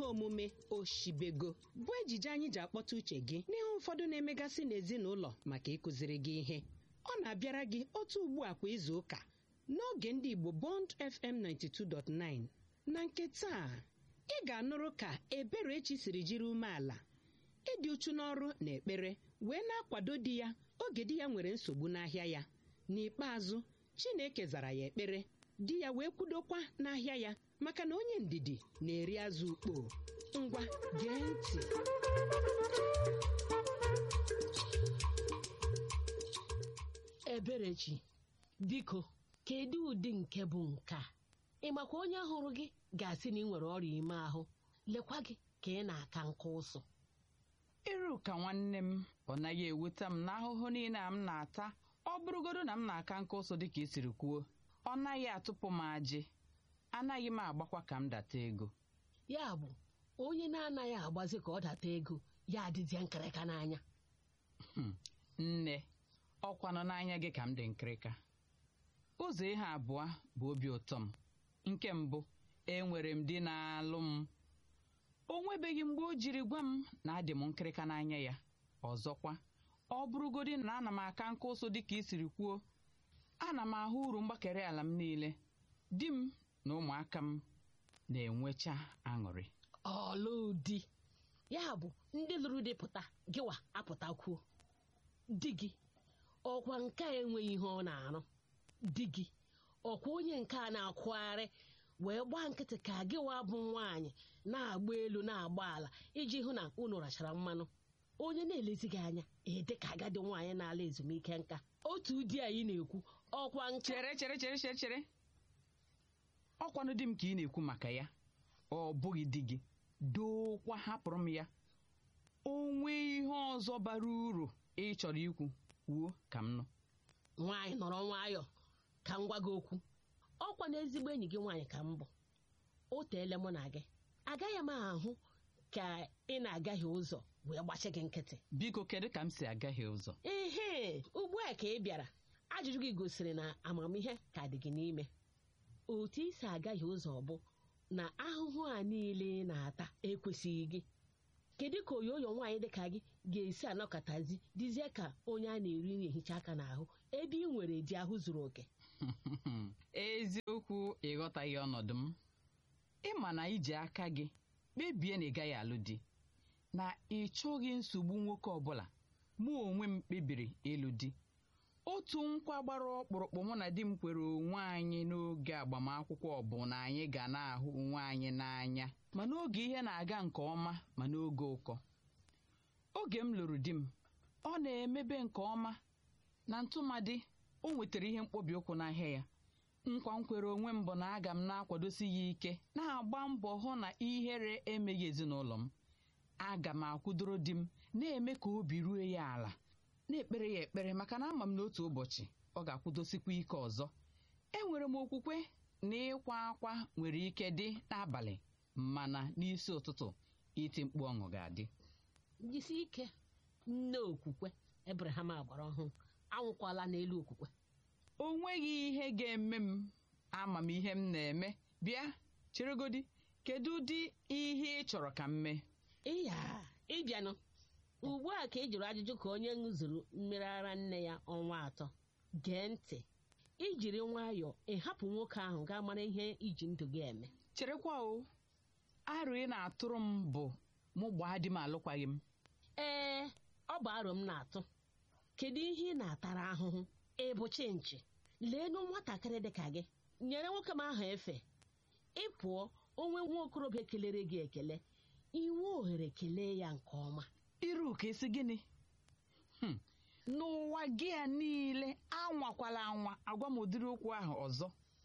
ihe omume oshibego bụ ejije anyị ji akpọta uche gị n'ihe ụfọdụ na-emegasị n'ezinụlọ maka ịkụziri gị ihe ọ na-abịara gị otu ugbu a kwa izu ụka n'oge ndị Igbo Bond FM 92.9 na nke taa ị ga-anụrụ ka Eberechi siri jiri umeala ịdị uchu n'ọrụ na ekpere wee na-akwado di ya oge di ya nwere nsogbu n'ahịa ya n'ikpeazụ Chineke zara ya ekpere di ya wee kwudokwa n'ahịa ya maka na onye ndidi na-eri azụ ukpo ngwa gee ntị Eberechi biko kedu ụdị nke bụ nke a ị makwa onye hụrụ gị ga-asị na ị nwere ọrịa ime ahụ lekwa gị ka ị na-aka nka ụsụ iru ka nwanne m ọ naghị eweta m n'ahụhụ niile a m na-ata ọ bụrụgodo na m na-aka nka ụsụ dịka i siri kwuo ọ naghị atụpụ m ajị anaghị m agbakwa ka m data ego ya bụ onye na-anaghị agbazi ka ọ data ego ya adịzie nkịrịka n'anya Hmm, nne ọkwa nọ n'anya gị ka m dị nkịrịka ụzọ ihe abụọ bụ obi ụtọ m nke mbụ enwere m di na-alụ m o nwebeghị mgbe o jiri gwa m na adị m nkịrịka n'anya ya ọzọkwa ọ bụrụgodi na ana m aka nka ụsụ dịka i siri kwuo ana m ahụ uru mgbakere ala m niile di m na ụmụaka m na-enwecha aṅụrị ọlụdi ya bụ ndị lụrụ di pụta gịwa apụtakwuo di gị ọkwa nke a enweghị ihe ọ na-arụ di gị ọkwa onye nke a na-akwụgharị wee gbaa nkịtị ka gịwa bụ nwaanyị na-agba elu na-agba ala iji hụ na unu rachara mmanụ onye na-elezi gị anya ede ka agadi nwaanyị na-ala ezumike nka otu di anyị na-ekwu ọkwa nke chere chere chere chere chere ọkwanụ di m ka ị na-ekwu maka ya ọ bụghị di gị dookwa hapụrụ m ya o nwee ihe ọzọ bara uru ị chọrọ ikwu kwuo ka m nụ nwaanyị nọrọ nwayọọ ka m gwa gị okwu ọkwa na ezigbo enyi gị nwaanyị ka m bụ o teele mụ na gị agaghị m ahụ ka ị na-agaghị ụzọ wee gbachi gị nkịtị biko kedu ka m si agaghị ụzọ ehe ugbu a ka ị bịara ajụjụ gị gosiri na amamihe ka dị gị n'ime otu isi agaghị ụzọ bụ na ahụhụ a niile ị na-ata ekwesịghị gị kedu ka oyoyo nwaanyị dịka gị ga-esi anọkọtazi dizie ka onye a na-eri na-ehicha aka n'ahụ ebe ị nwere di ahụ zuru oke eziokwu ịghọtaghị ọnọdụ m ịma na iji aka gị kpebie na ị gaghị alụ di na ị chọghị nsogbu nwoke ọbụla mụ onwe m kpebiri ịlụ di otu nkwa gbara ọkpụrụkpụ mụ na di m kwere onwe anyị n'oge agbamakwụkwọ bụ na anyị ga na-ahụ onwe anyị n'anya ma n'oge ihe na-aga nke ọma ma n'oge ụkọ oge m lụrụ di m ọ na-emebe nke ọma na ntụmadị o nwetara ihe mkpọbi ụkwụ n'ahịa ya nkwa m kwere onwe m bụ na aga m na-akwadosi ya ike na-agba mbọ hụ na ihere emeghị ezinụlọ m aga m akwụdoro di m na-eme ka obi ruo ya ala na-ekpere ya ekpere maka na ama m na otu ụbọchị ọ ga-akwụdosikwa ike ọzọ enwere m okwukwe na ịkwa akwa nwere ike dị n'abalị mana n'isi ụtụtụ iti mkpu ọṅụ ga-adị jisi ike nne okwukwe ebraham agbara ọhụrụ anwụkwala n'elu okwukwe o nweghị ihe ga-eme m ama m ihe m na-eme bịa cheregodi kedu ụdị ihe ị chọrọ ka m mee ịya ịbịanụ ugbu a ka ị jụrụ ajụjụ ka onye ṅụzuru mmiri ara nne ya ọnwa atọ gee ntị ijiri nwayọọ ịhapụ nwoke ahụ gaa mara ihe iji ndụ gị eme cherekwa o arụ ị na-atụrụ m bụ mụ gbaa di m alụkwaghị m ee ọ bụ aro m na-atụ kedu ihe ị na-atara ahụhụ ịbụ chinchi leenụ nwatakịrị dịka gị nyere nwoke m ahụ efe ị pụọ onwe nwa okorobịa kelere gị ekele inwe ohere kelee ya nke ọma iru ka esi gịnị Hmm, n'ụwa gị a niile anwakwala anwa agwa m ụdịrị okwu ahụ ọzọ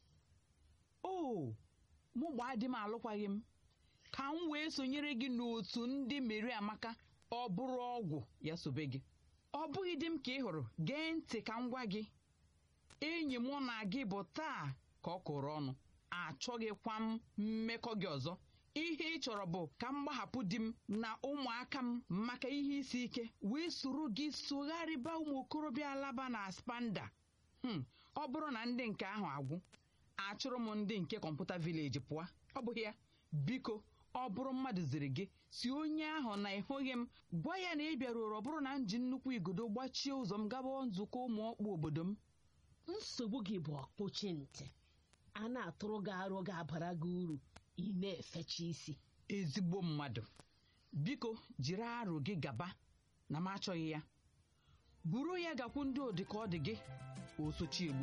o mụ gbaa di m alụkwaghị m ka m wee sonyere gị n'otu ndị meri amaka ọ bụrụ ọgwụ ya sobe gị ọ bụghị di m ka ị hụrụ gee ntị ka m gwa gị enyi mụ na gị bụ taa ka ọ kụrụ ọnụ achọghịkwa m mmekọ gị ọzọ ihe ị chọrọ bụ ka m gbahapụ di m na ụmụaka m maka ihe isi ike wee soro gị sogharịba ụmụ okorobịa alaba na spanda Hmm, ọ bụrụ na ndị nke ahụ agwụ achụrụ m ndị nke kọmputa vileji pụọ ọ bụghị ya biko ọ bụrụ mmadụ ziri gị si onye ahụ na ịhụghị m gwa ya na ị bịaruru ọ bụrụ na m ji nnukwu igodo gbachie ụzọ m gaba nzukọ ụmụ ọkpụ obodo m nsogbu gị bụ ọkpụchi ntị a na-atụrụ gị arụ ga-abara gị uru ị na-efecha isi ezigbo mmadụ biko jiri arụ gị gaba na m achọghị ya buru ya gakwu ndị odi ka ọ dị gị osochiegbu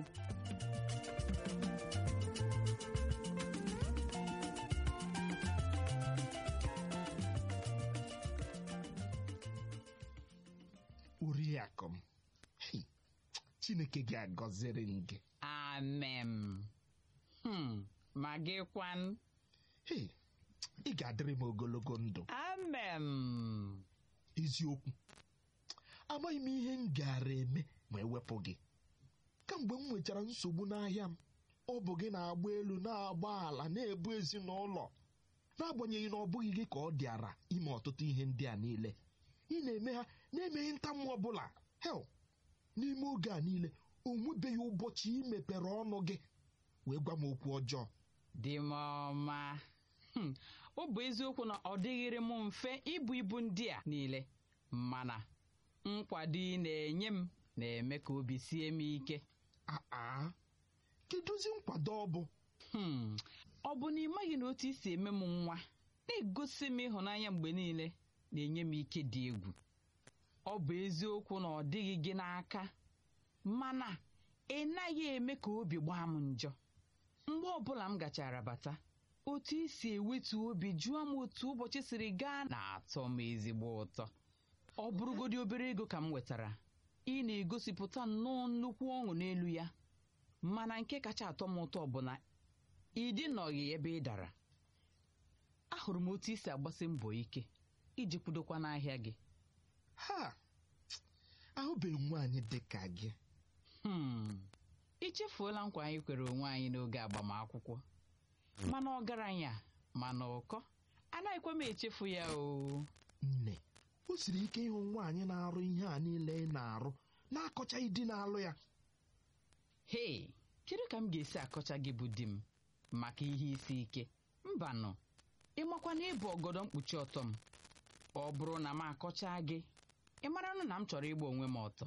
oriakụ m Hei, chineke ga-agọziri m gị amen hmm, ma gị kwan Hei, ị ga-adịrị m ogologo ndụ amen eziokwu amaghị m ihe m gaara eme ma ewepụ gị kamgbe m nwechara nsogbu n'ahịa m ọ bụ gị na-agba elu na-agba ala na-ebu ezinụlọ n'agbanyeghị na ọ bụghị gị ka ọ dịara ime ọtụtụ ihe ndị a niile ị na-eme ha na-emeghị ntamu ọbụla hel n'ime oge a niile o nwebeghị ụbọchị ị mepere ọnụ gị wee gwa m okwu ọjọọ dị m ọma Hmm, ọ bụ eziokwu na ọ dịghịrị m mfe ibu ibu ndị a niile mana nkwado ị na-enye m na-eme ka obi sie m ike aa kedụzi nkwado ọ bụ Hmm, ọ bụ na ị maghị na otu isi eme m nwa na-egosi m ịhụnanya mgbe niile na-enye m ike dị egwu ọ bụ eziokwu na ọ dịghị gị n'aka mana ị naghị eme ka obi gbaa m njọ mgbe ọbụla m gachara bata otu isi ewetu obi jụọ m otu ụbọchị siri gaa na-atọ m ezigbo ụtọ ọ bụrụgodị obere ego ka m wetara ị na-egosipụta nnọọ nnukwu ọṅụ n'elu ya mana nke kacha atọ m ụtọ bụ na ị dịnọghị ebe ị dara ahụrụ m otu isi agbasi mbọ ike iji kwudokwa n'ahịa gị ha ahụbeghị nwaanyị dị ka gị Hmm, ị chefuola nkwa anyị kwere onwe anyị n'oge agbamakwụkwọ mana ọgaranya mana ụkọ anaghịkwa m echefu ya o nne o siri ike ịhụ nwaanyị na-arụ ihe a niile ị na-arụ na-akọchaghị di na-alụ ya hei kedu ka m ga-esi akọcha gị bụ di m maka ihe isi ike mbanụ ịmakwa na ịbụ ọgọdọ mkpuchi ọtọ m ọ bụrụ na m akọcha gị ị maranụ na m chọrọ ịgba onwe m ọtọ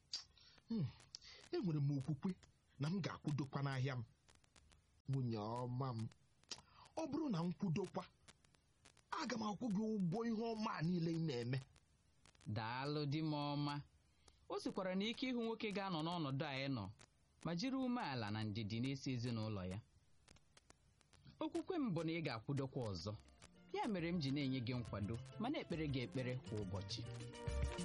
enwere m okwukwe na m ga-akwụdokwa n'ahịa m nwunye ọma m ọ bụrụ na m kwudokwa aga m akwụ gị ụgwọ ihe ọma a niile ị na-eme daalụ di m ọma o sikwara na ike ịhụ nwoke ga-anọ n'ọnọdụ a ị nọ ma jiri umeala na ndidi na-esi ezinụlọ ya okwukwe m bụ na ị ga-akwụdokwa ọzọ ya mere m ji na-enye gị nkwado ma na-ekpere gị ekpere kwa ụbọchị